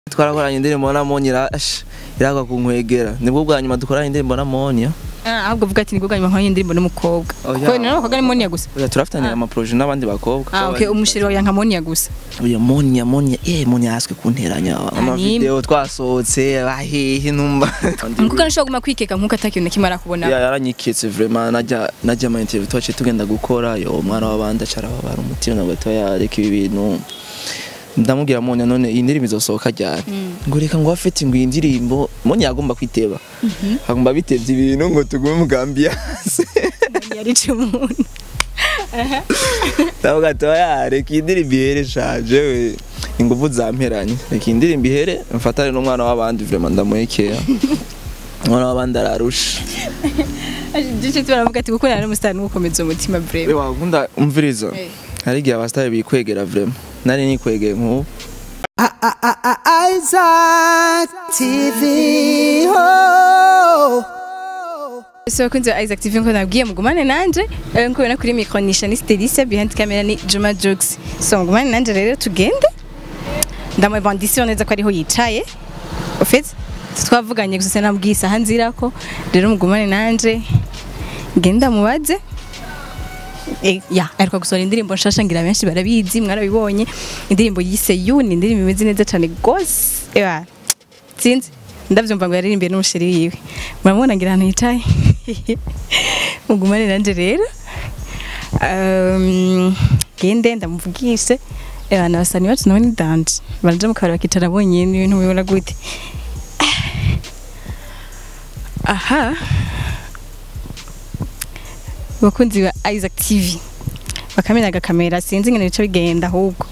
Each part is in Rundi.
twarakoranye indirimbo na Monya irash iragwa kunkwegera nibwo bwa nyuma dukoranye indirimbo na Monya Ah, ahubwo vuga ati nibwo nyuma indirimbo n'umukobwa Oh, ko yeah. nari abakobwa ni Monia gusa oya turafatanya ama projet n'abandi bakobwa ah okay umushiri wawe yanka Monia gusa oya Monya Monya eh Monya haswe kunteranya ama ni- video twasohotse bahehe numva umukobwa nashobora guma kwikeka nkuko atakintu nakimara kubona ya yaranyiketse vraiment najya najya ama interview twaciye tugenda gukora yo umwana w'abandi acara babara umutima nabwo toya reka ibi bintu ndamubwira Monya none iyi ndirimbo izosohoka ryari ngo reka ngo afite ngo iyi ndirimbo Monya yagomba kwiteba agomba bitevye ibintu ngo tugume umugambi yase yarice umuntu ndavuga toya reka iyi ndirimbo ihere shaje we inguvu zamperanye reka iyi ndirimbo ihere mfatane n'umwana w'abandi vraiment ndamuhekera umwana w'abandi ararusha Duce turavuga ati gukora n'umusitani gukomeza umutima breve Ewa nkunda umviriza Eh. hari igihe abasitari bikwegera vraiment nari nikwegeye nk'ubu Isaac TV. Oh. So kunze Isaac TV nko nabwiye mugumane nanje eh, nko na kuri micro ni Shanice Delicia behind camera ni Juma Jokes so mugumane nanje rero tugende ndamubandisiyo neza ko ariho yicaye ofite twavuganye gusa sinabwiye isaha nzirako rero mugumane nanje ngenda mubaze Eh, ya ariko gusohora indirimbo nshasha ngira benshi barabizi mwarabibonye indirimbo yise yu ni indirimbo imeze neza cyane gose ewa sinzi ndavyumva ngo yaririmbiye n'umusheri wiwe muramubona ngira ahantu yicaye mugumane nanje rero Um, gende ndamuvugishe ewa nabasani bacu nabo ni danje baraja mu kabari bakicara bonyene ibintu bibona gute aha bakunzi ba Isaac TV bakamenya agakamera sinzi ingene bica bigenda ahubwo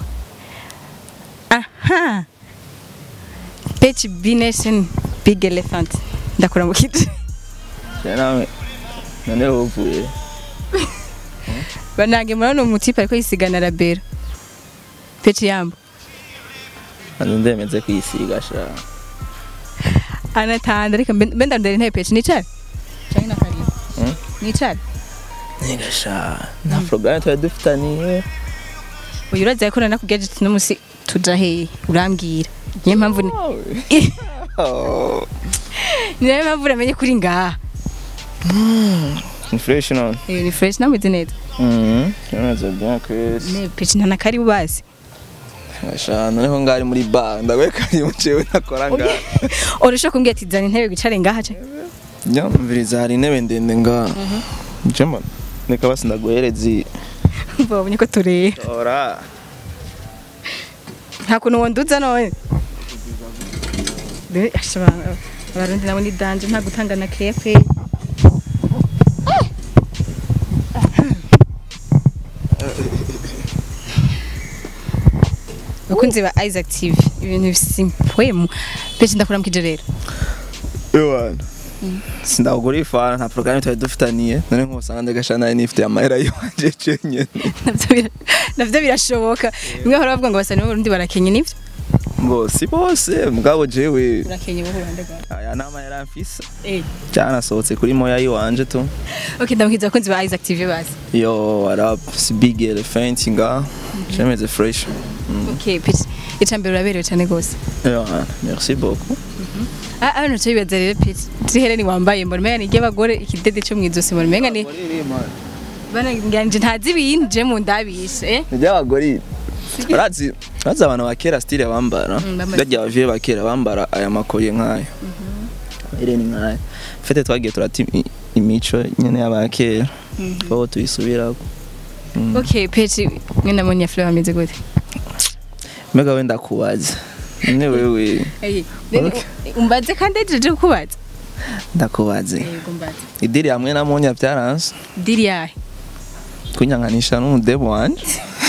aha Pech B Nation Big Elephant ndakura mu kiti nawe none uvuye banange murabona umutipe ariko yisigana rabero Pech yambo nzi ndemeze kwisiga sha anatanda ariko mbe mbe ndandere ntebe Pech nicare canke nakariye Hmm? nicare niga sha nta programme twari dufitaniye uyu uraza yakora nakubwira ati no musi tuja hehe urambwira niyo mpamvu ni Oh, niyo mpamvu uramenye kuri ngaha ni fresh none Eh, ni fresh nameze neza Mhm, kimeze bien kwezi ne Pech nta nakari bubazi sha noneho ngari muri bar ndagwe kari mu cewe nakora nga urashobora kumbwira ati zana intebe wicare ngaha ce nyamviriza hari intebe ndende nga jema reka basi ndaguhereza babonye ko tureba ora nta kuntu wonduza none Dore, asha, aba- abarundi nabo ni danje nta gutanga na kepe bakunzi ba Isaac TV ibintu bisimpwemu pese ndakuramukije rero ewana sindakugura ifana nta programme twari dufitaniye none nk'usanga ndagasha nayo nifite amahera yiwanje cenyene Navyo bira- navyo birashoboka bimwe bahora bavuga ngo basani b'abarundi barakenye nivyo ngo si bose mugabo jewe urakenye bo kurande rwawe aya nama yaramfise eh cyanasohotse kuri moya yiwanje tu okay ndamukiza abakunzi ba Isaac TV basi yo warap si big elephant nga cemeze fresh okay pese icambere uraberewe cyane gose ewana merci beaucoup Ah, ah, nacho bibaza rero pete. Zihereni wambaye mbona menga ni ry'abagore ikidede cyo mwizosi mbona menga ni bana nganje ntazi ibintu je mu ndabishe eh. iby'abagore urazi urazi abantu ba kera style bambara Mm, bambara bajya abavyeyi ba kera bambara aya makoye nk'ayo ireni nk'ayo fete twagiye turata imi- imico nyene y'aba kera aho tuyisubirako Okay, pete mwe namonya fleur ameze gute? mbega wenda kubaza none wewe Eh, then umbaze kandi ejeje kubaza. ndakubaze Eh, umbaze. idiri hamwe na monya byaranze Diri yahe? kunyanganisha n'umudebo wanje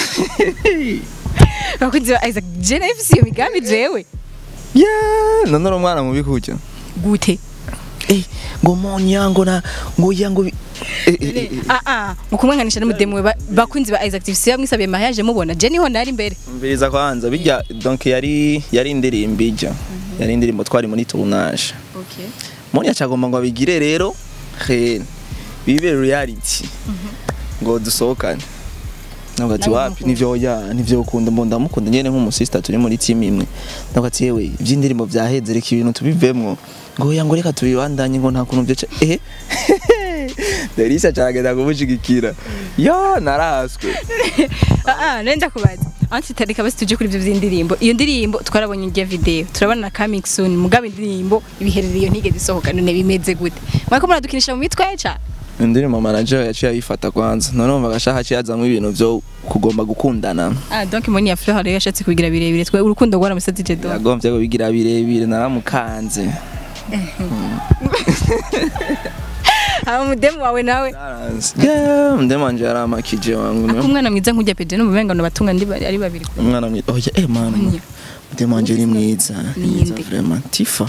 Bakunzi ba Isaac je na ifisi iyo migambi jewe. yeah none uri umwana mubi kujya Gute? eh ngo monya ngo na ngo ya ngo bi- eh, eh, eh, eh. Ah ah, mukumwanganisha n'umudemwe ba- bakunzi ba Isaac TV siya mwisabiye mariage mubona je niho nari imbere. Mbiriza kwanza bijya donc yari yari indirimbo ijya yari indirimbo twari muri tournage Okay. Monya cyagomba ngo abigire rero he bibe reality ngo dusohokane navuga ati Nawe wapi umukunda. nivyo ya nivyo ukunda mbona ndamukunda nyene nk'umusista turi muri team imwe navuga ati yewe ivy'indirimbo vyaheze reka ibintu tubivemwo ngo ya ngo reka tubibandanye ngo nta kuntu vyoca eh Derisa caragenda kumushigikira ya naraswe ah ah nenda kubaza anti tarika basi tuje kuri ivyo vy'indirimbo iyo ndirimbo twarabonye irya video turabona na coming soon mugabe indirimbo ibiherereye iyo ntigeze isohoka none bimeze gute mwako muradukinisha mu mitwe ca indirimbo manager yaciye ayifata kwanza none umva gashaka haciye hazamwo ibintu vyo kugomba gukundana ah donc moni ya fleur rero yashatse kubigira birebire twe urukundo rwaramusaze je donc yagomvye kubigira birebire naramukanze aba mudemu wawe nawe Yeah, mdemu wanje yaramakije wangu ako umwana mwiza nk'ujya peje no mubenga no batunga ndi ari babiri umwana mwiza oya eh mana Oya. mdemu wanje ni mwiza ni mwiza Ninde? vraiment tifa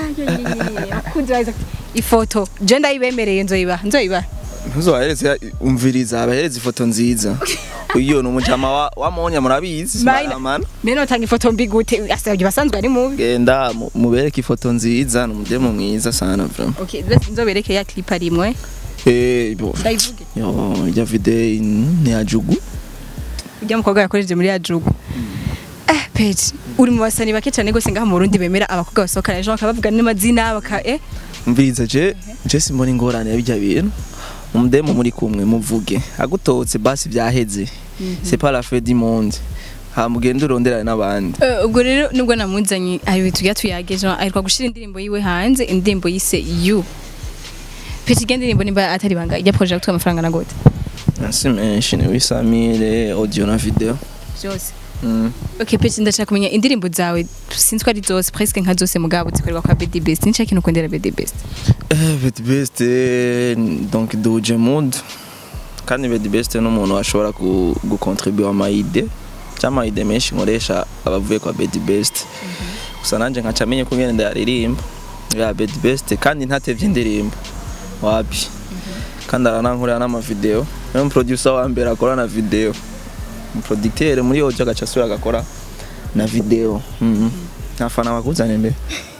ifoto je ndayibemereye nzoyibaha nzoyibaha ntuzobahereze umviriza abahereza ifoto nziza iyo ni umujama wa- wamonya murabizi Maina. maramana Meno tanga ifoto mbi gute asabye basanzwe ari mubi genda mu- mubereke ifoto nziza ni umudemu mwiza sana vraiment okay basi nzobereke ya clip arimwe eh bo ndayivuge yo ya video ni ajugu ujya mukobwa yakoresheje muri ya jugu eh page uri mu basani bake cyane gose ngaha mu Burundi bemera abakobwa basohokana ejo bakabavuga n'amazina baka eh umviriza je je simbona ingorane ya bijya bintu umudemu muri kumwe muvuge agutotse basi byaheze c'est pas la fin du monde hamugenda uronderane n'abandi Eh, ubwo rero nubwo namuzanye ari tujya tuyageje ariko gushira indirimbo yiwe hanze indirimbo yise you page igenda indirimbo nimba atari banga ijya project amafaranga na gute si menshi ni wisamire audio na video byose Mm. Okay, page ndashaka kumenya indirimbo zawe sinzi ko ari zose presque nka zose mugabo zikorerwa kwa BD Best. Ni kintu ukundira BD Best. Eh, Bedi Best eh, donc duje mood kandi Bedi Best ni umuntu ashobora gu- gucontribuer amayide cyangwa amayide menshi nkoresha abavuye kwa Bedi Best gusa nanjye nkaca menye ko ngene ndayaririmba ya Bedi Best kandi ntatevye indirimbo wapi kandi aranankurira n'amavideo niyo producer wa mbere akora na video umuproducteur muri audio agaca asubira agakora na video Mhm. ntafana bakuzane mbere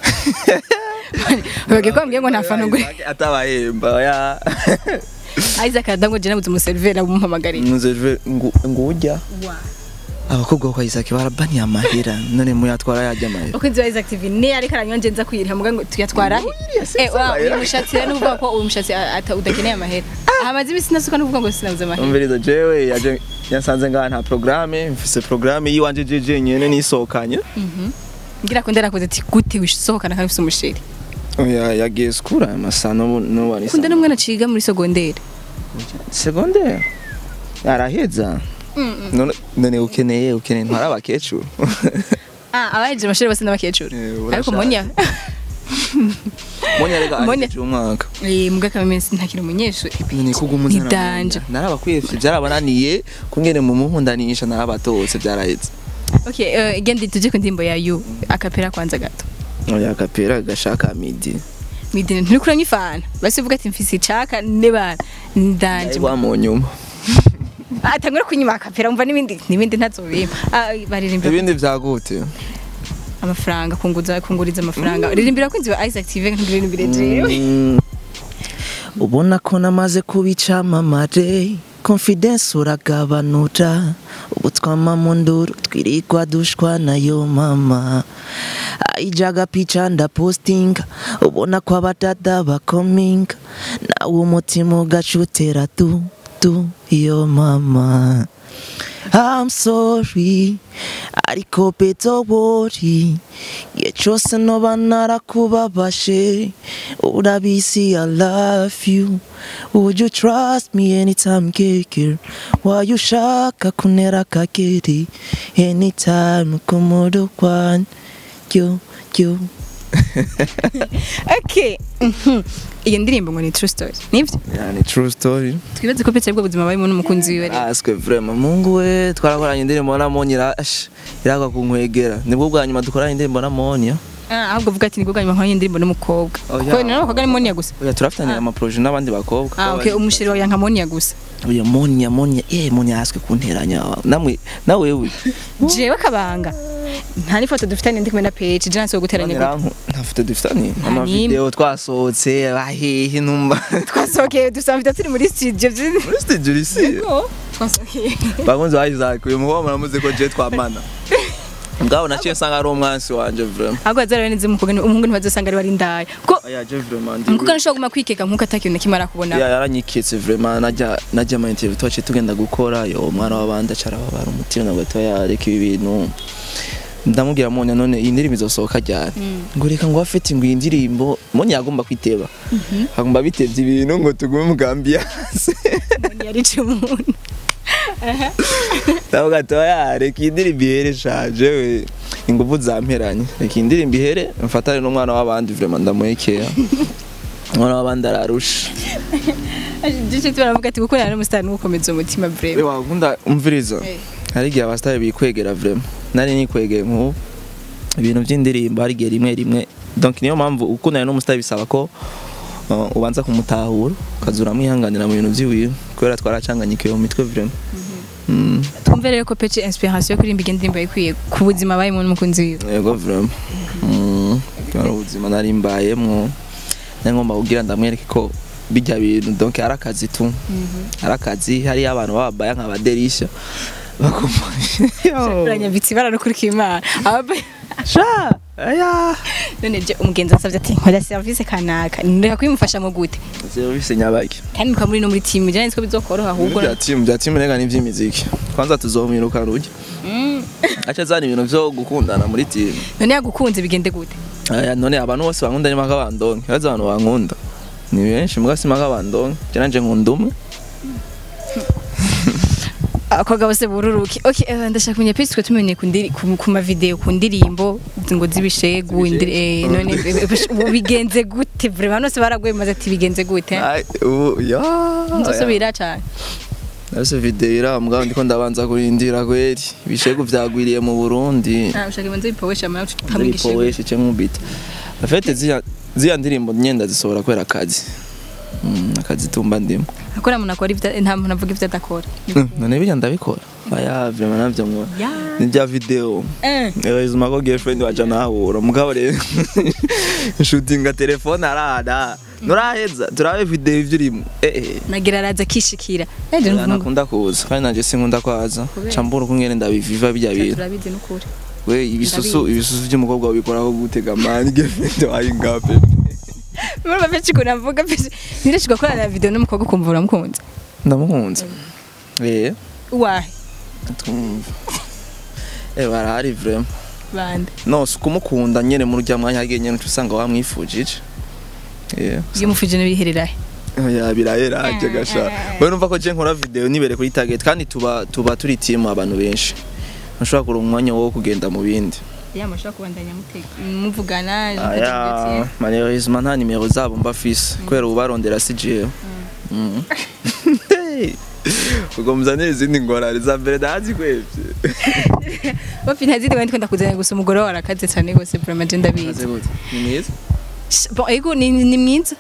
Ubage ko mbwiye ngo nta fano ngwe. atabahemba ya Isaac Adango je nabuze umuservera bumuhamagariye. nuzejwe ngujya abakobwa kwa Isaac barabaniye amahera none muyatwara yajya amahera Uko nzi Isaac TV ne ariko aranywa nje nza kwiriha muga ngo tuyatwara he? Eh wa uyu mushatsi rero nuvuga ko uyu mushatsi ata udakeneye amahera. Amazi bisi nasuka nuvuga ngo sinabuze amahera. umviriza jewe yaje yasanze ngaha nta programme mfise programme yiwanje jeje nyene nisohokanye Ngira ko ndarakoze ati gute wishohokana kandi ufite umusheri. oya yagiye skura amasano no wari Kunda n'umwana ciga muri secondaire. secondaire araheza none none ukeneye ukeneye ntwara abakecuru Ah, abaje amashuri bose n'abakecuru. Eh, Ariko urashaje. monya monya rega Monya. ahejeje umwaka eh muga kamensi ntakiri umunyeshuri. ni kugumuzana Nidanje. narabakwefye byarabananiye kungene mu muhundanisha narabatose byaraheze Okay, uh, igende tuje ku ndimbo ya you akapera kwanza gato. oya kapera gashaka midi Midine nturi kuranywa ifana. Basi uvuga ati mfise icaka ne bana. Ndanje. wa mu nyuma Atangura kunyima akapera umva n'ibindi n'ibindi ntazobima. Ah baririmba ibindi vyagute amafaranga kunguza kunguriza amafaranga. Ririmbira kwinzi wa Isaac TV nk'uririmbire jewe. Mm. ubona ko namaze kubicamamare confidence uragabanura ubu twama mu nduru twirigwa dushwa nayo mama aijaga picha ndapostinga ubona ko abadada bakominga nawe umutima ugacutera tu tu yo mama I'm sorry ariko beto worry igihe cyose noba narakubabashe urabizi I love you would you trust me anytime keke why ushaka kunera kakeri anytime kumudo kwan yo yo Okay. Mhm. Iyo ndirimbo ngo ni true story. Nivyo? yani true story Twibaze ko petse bwo buzima barimo n'umukunzi wiwe. rero. aswe vraiment mungu we twarakoranye indirimbo na Monya iragwa kunkwegera nibwo bwa nyuma dukoranye indirimbo na Monya Ah ahubwo vuga ati nibwo bwa nyuma nkanye indirimbo n'umukobwa. Oh, Ko yeah. ni n'abakobwa ni Monia gusa. oya turafitanye amaproje n'abandi bakobwa Ah okay umushiri wawe yanka Monia gusa. oya Monya Monya eh Monya aswe kunteranya namwe nawe we Jewe kabanga. Nta n'ifoto dufitanye ndi kumwe na page je nanse guteranya gute. Nyiranku ntafite dufitanye Nta amavideo twasohotse bahehe numva Twasohokeye dusanga turi muri studio. muri studio isi François okay. bakunzi ba Isaac uyu muhungu muramuzi ko je twamana ngabo naciye nsanga ari umwansi wanje vraiment ahubwo azara neza umukobwa ni- umuhungu ntibazosanga ari wari ndaya ko aya je vraiment ndi umukobwa nashobora guma kwikeka nkuko atakintu na kimwe arakubona ya yaranyikitse vraiment najya najya ama interview twaciye tugenda gukora yo umwana w'abandi acara babara umutima nabwo atoya reka ibi bintu ndamubwira monya none iyi ndirimbo izosohoka ryari ngo reka ngo afite ngo iyi ndirimbo monya yagomba kwiteba agomba bitevye ibintu ngo tugume umugambi yase umuntu yarice umuntu ndavuga atoya reka iyi ndirimbo ihere shaje we inguvu zamperanye reka iyi ndirimbo ihere mfatane n'umwana w'abandi vraiment ndamuhekera umwana w'abandi ararusha Duce turavuga ati gukorana n'umusitari n'ugukomeza umutima breve Ewa nkunda umviriza Eh. hari igihe abasitari bikwegera vraiment nari nikwegeye nk'ubu ibintu by'indirimbo hari igihe rimwe rimwe donc niyo mpamvu ukundana n'umusitari bisaba ko uh, ubanza kumutahura ukaza uramwihanganira mu bintu by'iwiwe kubera twaracanganyikiwe mu mitwe vraiment Mm, twumve rero ko pece inspiration yo kuririmba iyi ndirimbo ikwiye ku buzima bayemo n'umukunzi wiwe yego vraiment Mm, kubera ubuzima nari mbayemwo nari ngomba kugira ndamwereke ko bijya bintu donc ari akazi tu ari akazi hariyo abantu bababaya nk'abaderisha bakumva uranyambitse ibara no kurika imana Aba- sha aya none je umugenzi wasavye ati nkora service kanaka ndeka kubimufasha mu gute serivisi nyabaki kandi mukaba muri no muri team je nzi ko bizokoroha ahubwo bya timu bya timu rega n'iby'imiziki kwanza tuzomwiruka rujya Mm. aca azana ibintu byo gukundana muri timu none yagukunze bigende gute aya none abantu bose bankunda ni maka bandonke bazi abantu bankunda ni benshi mbwa si maka bandonke je nanje nkunda umwe abakobwa bose bururuke okay eh, ndashaka kumenya pese twe tumenye ku ndiri- ku- ku ma video ku ndirimbo ngo zibishegu indiri eh, none eh, eh, ubu bigenze gute vraiment bose baraguye maze ati bigenze gute Ai, ubu ya nzosubira cyane nase video ira mbwa ndiko ndabanza kurindira kweri ibishegu vyagwiriye mu Burundi ah ushaka imanze bipowesha amara utamwigishe ndipoweshe ce nkubita afete ziya ziya ndirimbo nyenda zisohora kwera akazi Mm, akazi tumba ndimo akora umuntu akora ibyo nta muntu avuga ibyo adakora none bijya ndabikora aya vraiment navyo ngo Ya. ni bya video Eh. Ewa ko girlfriend waje nahura mugabo rero shootinga telefone arada nuraheza turabe video ivyo urimo eh eh nagira araza akishikira eh je Oya, mvuga nakunda kuza kandi nanje sinkunda kwaza Kubera? cambura ukungene ndabiviva bijya bintu turabizi n'ukuri we ibisusu Ndabizi. ibisusu by'umukobwa wabikoraho gutega mani girlfriend wayi ngape muri bafite ukuntu avuga pese nirashika korana video n'umukobwa ukumva uramukunze ndamukunze eh wahe tumva eh barahari vraiment bande no si ukumukunda nyene muri urya mwanya hagiye nyene uca usanga wamwifujije yeah iyo mufuje n'ibihererahe Oya biraheraje gasha. Wewe numva ko je nkora video nibere kuri target kandi tuba tuba turi team abantu benshi. Nashobora kuronka umwanya wo kugenda mu bindi. ya mashaka kubandanya mutega muvugana Aya malheureusement nta nimero zabo mba fise kubera ubarondera CJ. Mm. Hey. Ubwo muzanire izindi ngorane za mbere ndazi kwevye. bafi ntazidi wenda kwenda kuzana gusa umugore wawe arakaze cyane gose vraiment je ndabizi Aze gute? Ni mwiza? bon ego ni ni mwiza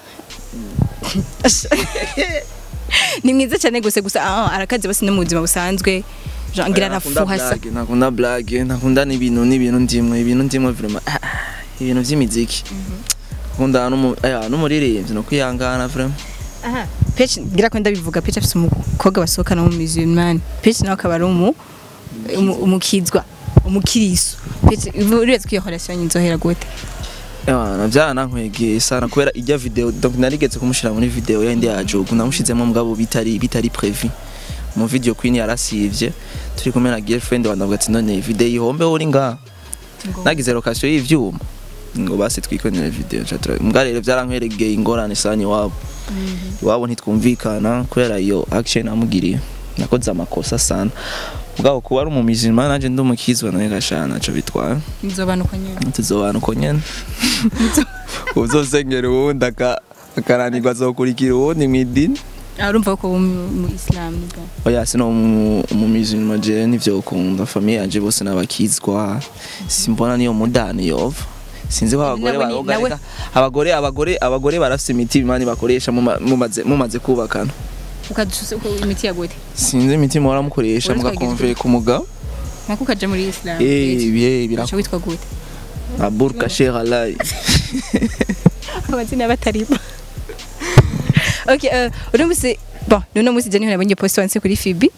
ni mwiza cyane gose gusa ah, arakaze basi no mu buzima busanzwe Jean ngira Oya, nakunda arafuha sa blague, Nakunda blague, nakunda n'ibintu n'ibintu ndimwe, ibintu ndimwe vraiment. ah, ah, Ibintu vy'imiziki. Kunda n'umu aya n'umuririmbyi no kwihangana vraiment. aha pece ngira ko ndabivuga pece afite umukobwa basohokana mu musulman pece nawe akaba ari umu umu- umukizwa umukiriso pece uretse ko iyo relation inzohera gute Ewana byaranankwegeye sana kubera ijya video donc narigeze kumushira muri video yindi ya Jogo namushizemo mugabo bitari bitari prevu mu video queen yarasivye turi kumwe na girlfriend wandavuga ati none video ihombe uri nga nagize location y'ivyuma ngo basi twikonere video chatura mbwa rero byarankweregeye ingorane sana iwabo iwabo ntitwumvikana kubera iyo action namugiriye nakoze amakosa sana mugabo kuba ari umumizima nanje ndi umukizwa nawe gashana naco bitwara nzobanuka nyine tuzobana uko nyene uzosengera uwundi aka- akaranirwa azokurikira uwundi mw'idini urumva ko mu islam nibwo oya sino umumizima je nivyo ukunda famiye yanje bose n'abakizwa simbona niyo mudani yova sinzi ko abagore Nawe ni- baroga nawe- reka abagore abagore abagore barafise imiti imani bakoresha muma- mumaze mumaze kubakana ukadusa uko imiti ya gute sinzi imiti muhora mukoresha Witwa mugakonveye ku mugabo nako ukaja muri islam eh bihe Uca birakora witwa gute aburka sheralai amazina y'abataribo okay uh, uno musi bon nuno musi je niho nabonye post wanse kuri Fibi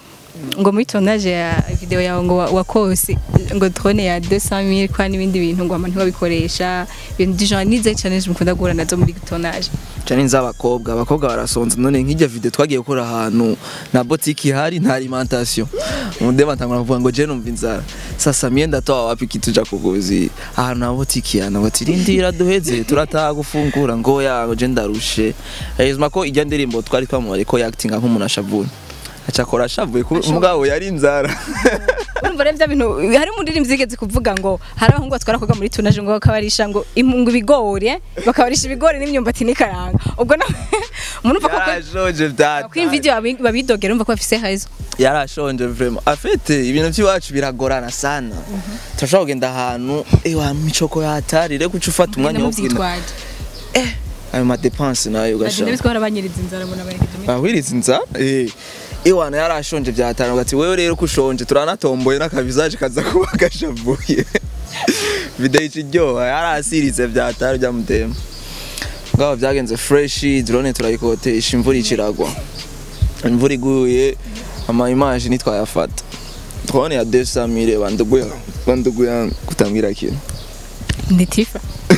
ngo muri tournage ya video yawe ngo wa- wakose ngo drone ya 200000 kwa n'ibindi bintu ngo abantu babikoresha ibintu dijana nize challenge mukunda guhura nazo muri tournage cyane nz'abakobwa abakobwa barasonza none nk'ijya video twagiye gukora ahantu na boutique ihari nta alimentation umudema atangura kuvuga ngo je numva inzara sasa myenda toa wapi kitu cha kuguzi ahantu na boutique yana bati rindira duheze turataha gufungura ngo ya ngo je ndarushe hezma ko ijya ndirimbo twari twamubare ko acting nk'umuntu ashavuye acakora ashavuye ku mugabo yari inzara urumva rero bya bintu hari umuririmbyi yigeze kuvuga ngo hari abahungu batwara koga muri tournage ngo bakabarisha ngo impungu ibigori eh, bakabarisha ibigori n'imyumbati n'ikaranga ubwo na umuntu upfa ko yarashonje vyata ko video babi- babidogera umva ko bafise hazo yarashonje vraiment afete ibintu by'iwacu biragorana sana turashobora kugenda ahantu ewa micoko yatari rero kuca ufata umwanya wo kugenda muvyitwaje ayo madepense nayo bagenda ugashaka bitwara banyiriza inzara ngo nabarekeje muri ahwiriza inzara eh iwana yarashonje vyatari ugati wewe rero ko ushonje turanatomboye n'akavisaje kaza kuba gashavuye video ikiryoha yarasiritse vyatari byamutema ngabo byagenze fresh drone turayikotesha imvura ikiragwa imvura iguye ama image nitwayafata drone ya 200000 banduguya banduguya kutambwira kintu ndi tifa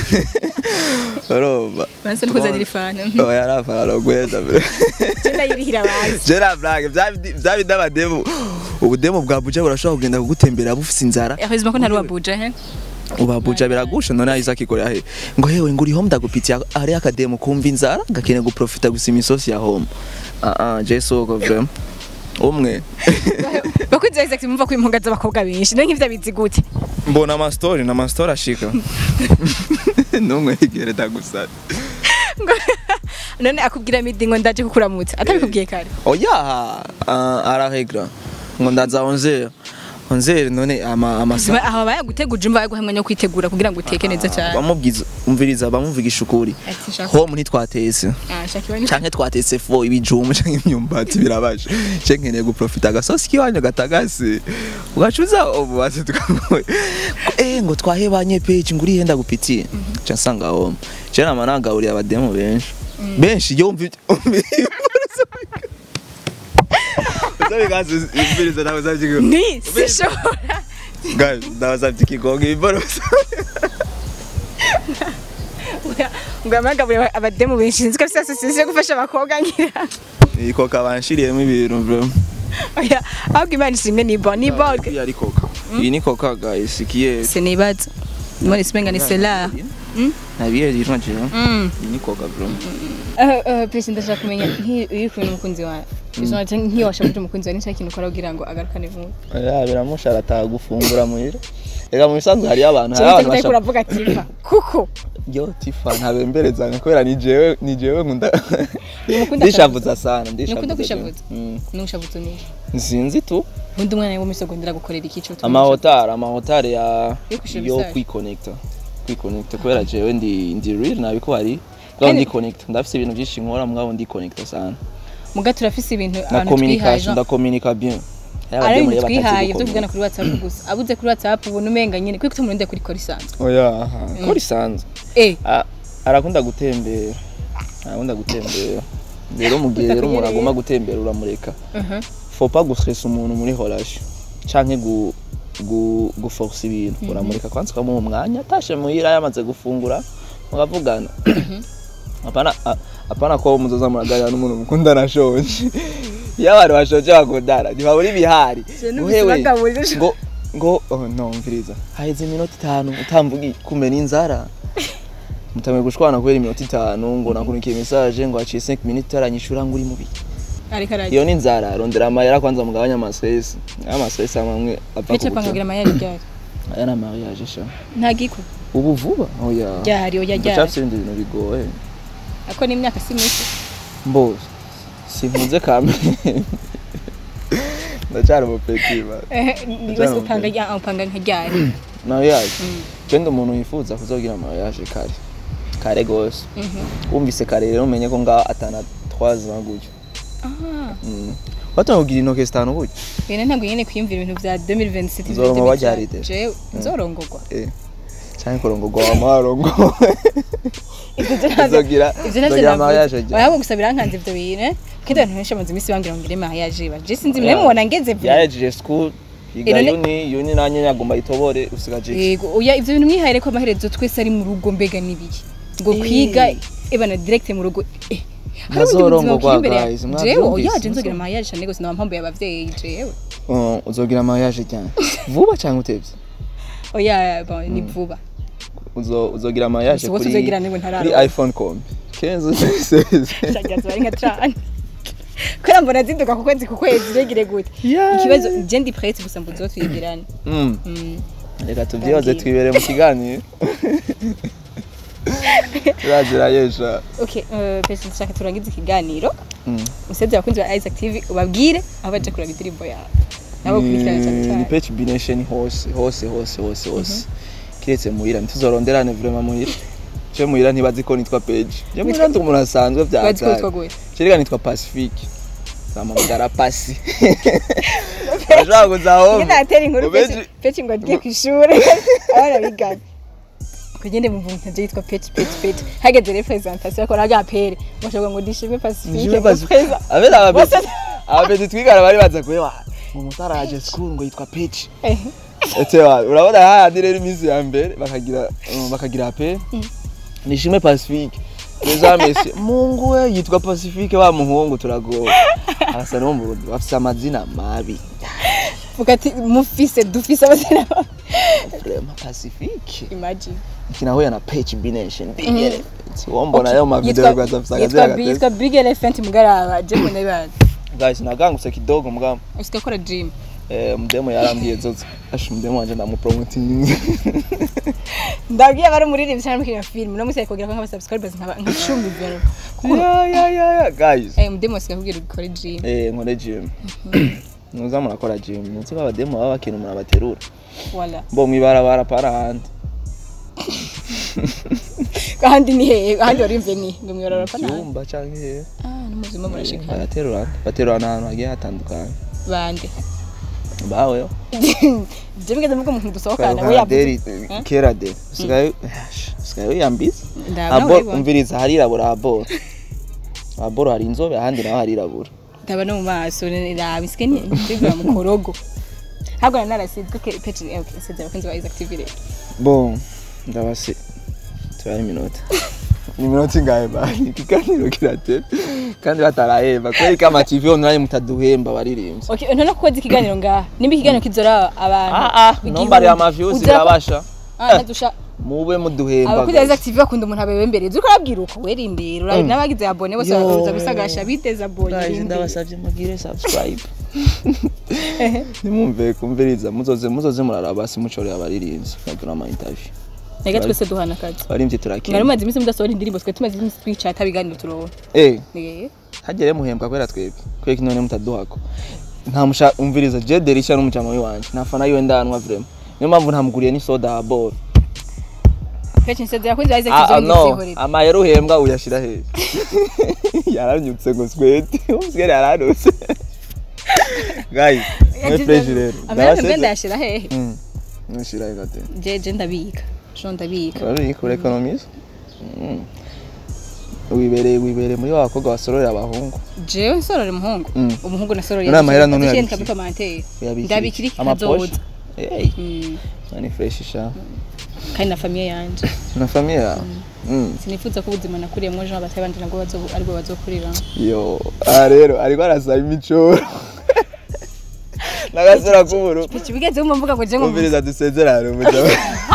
urumva banse nukuzanira ifana oh yarafara rogweza bre cyenda yirihira bazi Jera blague bya bidabademu ubudemu bwa buja burashobora kugenda kugutembera bufise inzara hezima ko ntari wabuja he ubabuja biragusha none Isaac ikorera he ngo hewe nguri home ndagupitiye ari akademo kumva inzara gakene guprofita gusa imisosi ya home ah ah jeso ko vrem umwe bakunze Isaac mumva ko impunga z'abakobwa benshi none nk'ivyo bizi gute mbona ama story na ama story ashika numwe igere dagusara none akubwira midi ngo ndaje kukuramutsa atabikubwiye kare oya uh, arahegra ngo ndaza 11 11 none ama ama Zima aho bayaguteguje umva yaguha mwanya wo kwitegura kugira ngo uteke neza cyane bamubwiza umviriza bamumvigisha ukuri Ati, shaka- home ntitwatetse Ah, shaka ibani- canke twatetse fo ibijumbu canke imyumbati birabaje ce nkeneye guprofita agasosi kiwanyu gatagase ugacuza ubu basi tukamuye eh ngo twahebanye page nguri yenda gupitiye ca nsanga home je nama nagahuriye abademo benshi benshi yo umvi Uzabigaze imbiriza nawe uzabyigo. ni sishobora Guys, ndabasabye ikigongo iborosa. ngo amagabure abademu benshi nzi ko afite asosiyasiyo yo gufasha abakobwa ngira Iko kabanshiriyemo ibintu bro. oya ahubwo imana ishimwe ni bon ni bon Iyi ari koka. Iyi ni koka guys, ikiye. sinibaza muri simenga ni sela Nabiye yitwa njye. Mm. Iyi ni koka bro. Eh, eh, Pesi ndashaka kumenya nki- iyo uri kumwe n'umukunzi wawe izo nacyo nk'iyo washakuje umukunzi wawe nicyo kintu ukora kugira ngo agarukane vuba Ya biramusha arataha gufungura muhira. Ega mu bisanzwe hari abantu hari cyangwa abantu se bashaka uravuga ati "Va, kuko yo tifa ntabemberezanya kubera ni jewe ni jewe nkunda Nimukunda ndishavuza sana Nimukunda ndishavuza kwishavuza? Mm. n'ubushabutso ni sinzi tu ubundi umwana wo misogondera gukorera ikico amahotari amahotari ya Yo kwishura yo message. kwikonekta kwikonekta kubera jewe ndi ndi real nabiko hari Bwa Kandi- ndi connect ndafise ibintu byinshi nkora mwabo ndi connect sana muga turafise ibintu na abantu twihaye communication genre- ndakomunika bien Hari ari abademu ibintu rero batazi twihaye byo gucommunica. kuvugana kuri whatsapp gusa abuze kuri whatsapp ubona umenga nyine kuko tumurinde kuri kora isanzwe oya aha, ko risanzwe eh Ah, arakunda gutembera arakunda gutembera rero mu gihe rero umuntu Utakunyereye. agomba gutembera uramureka Mhm. faut pas gustressa umuntu muri relation canke gu gu guforce ibintu uramureka kwanza ukamuha umwanya atashe muhira yamaze gufungura mukavugana apana a- apana ko muzoza muraganira n'umuntu mukundana ashonje iyo abantu bashonje bakundana ntibabura ibihari Uhewe, bagaburije. ngo ngo oh, no mviriza haheze iminota itanu utamvugi kumena inzara mutamwe gushwana kubera iminota itanu ngo nakunikiye message ngo haciye 5 minutes taranyishura ngo uri mubi ariko araje iyo ni inzara rondera amayera kwanza mugabanya amasesi amasesi amwe apfa Bice pangagira amayari ryari aya ni amariage sha nta giko ubu vuba oya ryari oya ryari ndacyafite ibindi bintu bigoye ako ni imyaka si myinshi mbo simpunze kamere ndacyari umupeti ba Eh, ni wese upanga ya- upanga nka ryari mariage kenda umuntu yifuza kuzogira mariage kare kare gose wumvise kare rero umenye ko ngaho atana twaza gutyo aha watangiye kugira intoke zitanu gutyo bene ntabwo nyine kwiyumvira ibintu bya 2027 Nzoronka baryaride. jewe nzorongorwa eh cyane kurongorwa wa marongo Ivyo navyo- Uzogira- ivyo navyo uzogira navuze. mariage ryari? Oya, ahubwo gusa birankanze ivyo bintu eh. kandi abantu benshi bamaze iminsi bambwira ngo ngire mariage ba je sinzi mwe mubona ngeze vuba yahejeje school yiga Ino ne- yuni yuni nanye yagomba itobore usigaje iki? yego oya ivyo bintu mwihaye ko amaherezo twese ari mu rugo mbega n'ibiki ngo Eh. kwiga ebana direct mu rugo eh hari ubundi Ntazorongorwa, buzima buri imbere ya- guys, jewe mwavyumvise, oya je nzogira nzo- mariage cyane gose naba mpambuye abavyeyi jewe Uh, uzogira mariage cyane vuba cyangwa utevye oya bon ni vuba uzo uzogira mariage Gusa bose kuri uzogira niwe ntararo. kuri iPhone com 15 shagiye bari nka trane kubera mbona ziduka ku kwezi ku kwezi regire gute Yeah. ikibazo je ndi prête gusa mbuzo twigirane Mm. Mm. reka tubyihoze Ndabwira. twibere mu kiganiro turazira yesha okay euh, pesi nshaka turangize ikiganiro Mm. useze abakunzi ba Isaac TV ubabwire aho baje kuraba indirimbo yawe nabo kurikirana cyane Ni- ni cyane page bination hose hose hose hose hose kiretse muhira ntituzoronderane vraiment muhira je muhira ntibazi ko nitwa page je muhira ndi umuntu asanzwe bya bazi ko witwa gute Chirika nitwa Pacifique. Zamamagara pasi. Ashaka kuzaho. ngenda atera inkuru pesi pesi ngo agiye ku ishuri abana bigana kugende mu mvunta je yitwa peti peti peti hageze representation akora agapere bashobora ngo ndishime pacifique Nishime ngo Pacifique. preza Abera ababezi. Bose- Ababezi twigana bari baza kuba. Ngo mutaraje school ngo yitwa Page. Eh, Ete wa urabona hahandi rero iminsi ya mbere bakagira um, bakagira pe. Nishime Pacifique. Neza Messi. Mungu we yitwa Pacifique wa muhungu turagowe. Arasa no mu Burundi bafise amazina mabi. vuga ati mufise dufise abazina Vraiment Pacifique. imagine Kinahuya na Page Bination. Bigere. Wombona yo ma video Yitwa- rwaza afisa yitwa akazi. yitwa big elephant mugaraba je mbona ibana Guys nagangutse kidogo mugamba. usika kora gym Eh, mdemo yarambwiye zozo asha mdemo wanje ndamupromoting ndabwiye bari muri rimwe cyane mukina film no museye kugira ko nkaba subscribers nkaba nka 10 vero ya ya ya ya guys eh mudemo sika kugira ukore gym eh nkore gym nuza murakora gym nzi baba demo baba bakintu murabaterura wala bo mwibarabara para handi kandi ni hehe kandi warimve ni ngo mwiyorora pa nani cyumba canke he ah no muzima murashika baraterura baterura ahantu hagiye hatandukanye bande baweho je mugeze mugo umuntu dusohokana we deri yabuze kera de usigaye usigaye wiyambiza ndabona abo urabibona. umviriza harirabura aboro aboro hari inzobe ahandi naho harirabura ndaba no mu maso rabisike ni ndibwa mu korogo ntabwo nari narasizwe ke page eh, okay seze abakunzi ba Isaac TV rero bon ndabase tubare iminota ni iminota ingahe bani ikiganiro kiratera kandi batarahemba kubera ko ama TV online mutaduhemba baririmbye okay none kukoza ikiganiro ngaha nimba ikiganiro kizora abantu ah ah igihumbi. nombare ama views Uzira- birabasha ah nadusha mube muduhemba abakunzi ba Isaac TV bakunda umuntu abewe imbere uzi ko arabwira uko werindira urabi Mm. n'abagize abone bose Yo. bakaza gusagasha biteza abone guys irindira. ndabasavye mugire subscribe nimumve kumviriza muzoze muzoze muraraba simucorera abaririmbyi bagira ama interview Reka twese duhana akazi abaririmbyi mwari turakina mumaze iminsi mudasohora indirimbo twe tumaze iminsi twicaye atabiganiro turonka eh Eh, hagere muhembwa kubera twebwe kubera ko none mutaduhako nta musha umviriza je derisha n'umujama w'iwanje nafana yiwe ndanwa vraiment niyo mpamvu ntamuguriye ni soda ya boro Page nseze abakunzi ba Isaac ah, ah, TV no ngizihorera amayero uhembwa uyashira hehe yaranyutse ngo swete umsigere yaranutse guys mwe fresh rero amahera mbwe ndayashira hehe Mm. Nushira igate. je je ndabika jo ndabika Uri kuri economist? Mm. Wibereye wibereye muri wa bakobwa basororera abahungu. jewe nsorore umuhungu Mm. umuhungu nasorore Uriya mahera none yanditse uyabiki? muri commentaire Uyabiki? ndabikiri Amaposhe? kazoza Hey, Mm, ni fresh sha. kandi na famiye yanje Na familia yawe? Mm. sinifuza ko ubuzima nakuriyemo ejo abatari banje nabwo bazo aribwo bazokurira Yo, ah rero ariko arasaba imicoro. Nagasura kuburu. Page bigeze mu mvuga ngo je ngo Umviriza dusezerane umujama.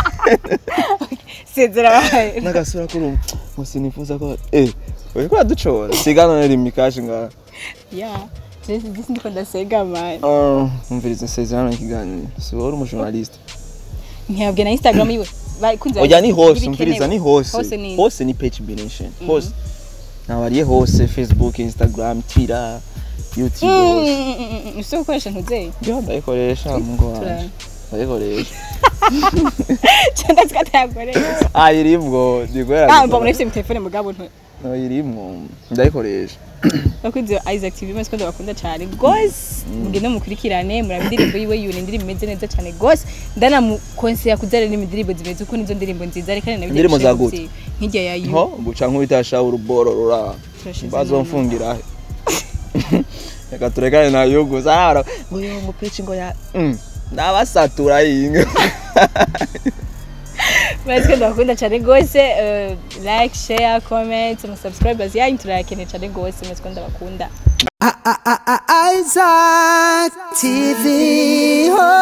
sezera bahaye Nagasura kuru. Musinifuza ko eh Uriko uraducora sigana nari mikashi ngaha. ya je sindi ndiko ndasega man Ah, umviriza sezerano ikiganiro. Si wowe uri umujournaliste. ntiyabwe na Instagram yiwe bakunze oya ni hose ibikenewe. umviriza ni hose hose ni hose ni page bination hose nabariye hose facebook instagram twitter youtube hose ufite gukoresha ntuzeye ndiho ndayikoresha mungo wanje Turara. ndayikoresha cyangwa se atayakoresha ah irimwo ndigoera ah mba muri mu telefone mugabo nto no irimwo ndayikoresha bakunze Isaac TV maze kwenda bakunda cyane gose mugende mukurikirane murabe indirimbo yiwe yune indirimbo imeze neza cyane gose ndanamukonseya kuzara n'indirimbo zimeze uko nizo ndirimbo nziza reka nawe Indirimbo za gute? nk'ijya ya yu ho guca nk'ubitasha uruboro rura Turashize bazomfungira he reka turekane na yugu sana ngo yo ngo peci ngo ya mm. nabasatura yinga mwese ndabakunda cyane rwose eh, like share comment musubscribers yanyu turayakeneye cyane rwose mwese ko ndabakunda Isaac TV. Oh.